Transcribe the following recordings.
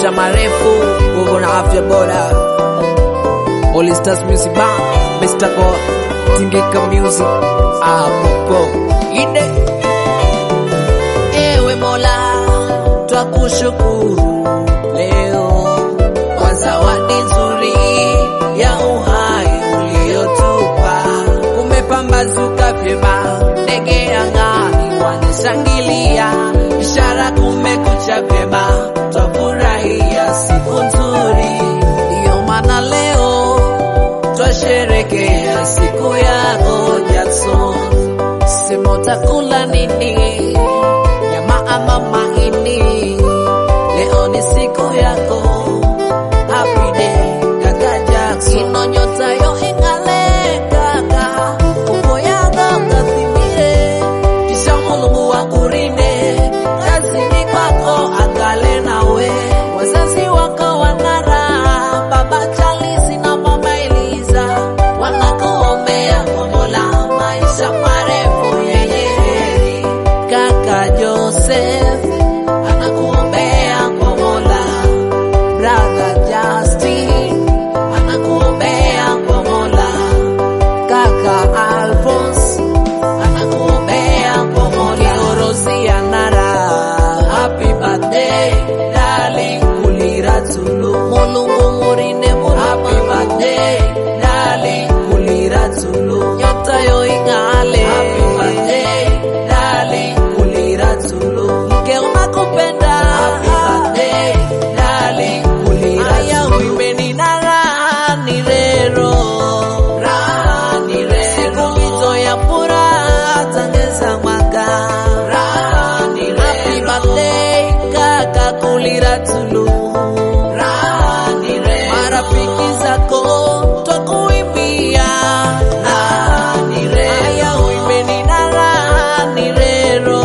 maisha marefu, nguvu na afya bora. All Stars Music Bar, Mr. Go, Tingika Music, Apopo, Ide. Ewe Mola, twakushukuru leo kwa zawadi nzuri ya uhai uliotupa. Kumepambazuka vyema, ndege angani wanishangilia, ishara kumekucha vyema, twafurahia siku nzuri. Ndiyo maana leo twasherekea siku yako Jackson, sema utakula nini? Nyama ama mahindi? Leo ni siku yako, happy day kaka Jackson. Ino nyota yo ing'ale kaka, uko yako kathimire, kisha Mulungu akurinde kazini kwako, angale nawe wazazi wako wanara, baba Charles na mama Eliza wanakuombea kwa Mola maisha marefu yenye heri. Kaka Joseph anakuombea kwa Mola, brother Justin anakuombea kwa Mola, kaka Alphonse anakuombea kwa Mola, Rosia Nara, happy birthday darling, kulira tulu, Mulungu murinde murama, happy birthday darling, kulira tulu, nyota yo ing'ale, happy birthday darling, kulira tulu, mke unakupenda, happy birthday darling, kulira aya uimeni na raha ni rero, raha ni rero, siku mito ya furaha tangeza mwaka, raha ni rero, happy birthday kaka kulira tulu, raha ni rero, marafiki zako twakuimbia, raha ni rero, aya uimeni na raha ni rero,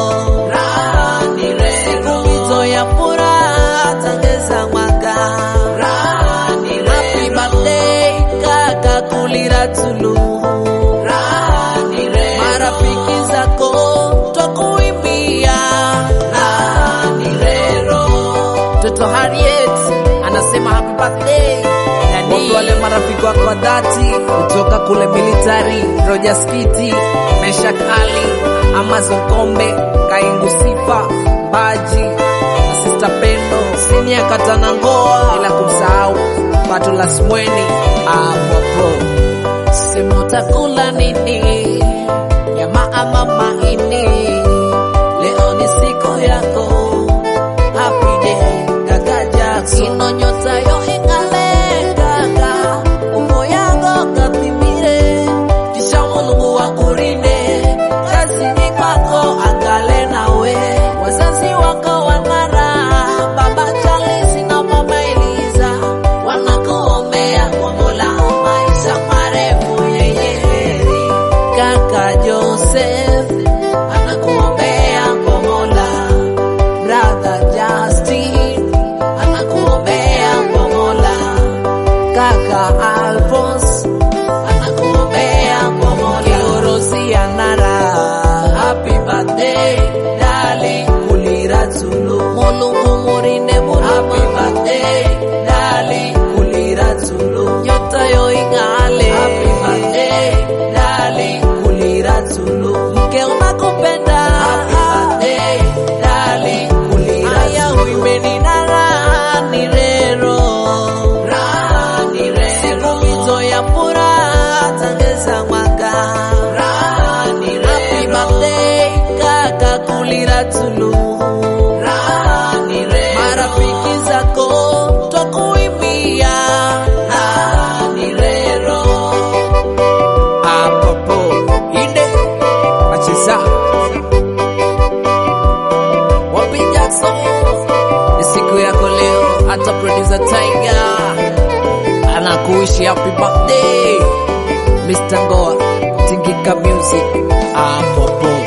raha ni rero, siku mito ya furaha tangeza mwaka, raha ni rero, happy birthday kaka kulira tulu, raha ni rero, marafiki zako twakuimbia, raha ni rero. Toto Harriet anasema happy birthday Nani wale marafiki wako wa dhati kutoka kule military, Roger Skiti, Meshak Ali, Amazon Kombe, Kaingu Sifa, Baji na Sister Pendo, Sinia Katana Ngoa, bila kumsahau Pato la Smweni hapo hapo. Sema utakula nini? Nyama ama mahindi? Leo ni siku yako, happy day kaka Jackson. Ino nyota yo ing'ale kaka, umbo yako kathimire, kisha Mulungu akurinde kazini kwako, angale nawe wazazi wako wanara, baba Charles na mama Eliza wanakuombea kwa Mola maisha marefu yenye heri. Kaka Joseph anakuombea kwa Mola, brother Justin anakuombea kwa Mola, kaka Alphonse anakuombea kwa Mola, Rosia Nara, happy birthday darling, kulira tulu, Mulungu murinde murama, happy birthday darling, kulira tulu, nyota yo ing'ale, happy birthday darling, kulira tulu, mke unakupenda, happy birthday darling, kulira aya uimeni na raha ni rero, raha ni rero, siku mito ya furaha tangeza mwaka, raha ni rero, happy birthday kaka kulira tulu, raha ni rero, marafiki zako twakuimbia, raha ni rero, apopo inde wacheza wapi Jackson, ni siku yako leo, hata producer Tiger anakuishi happy birthday Mr. Ngoa Tingika Music apopo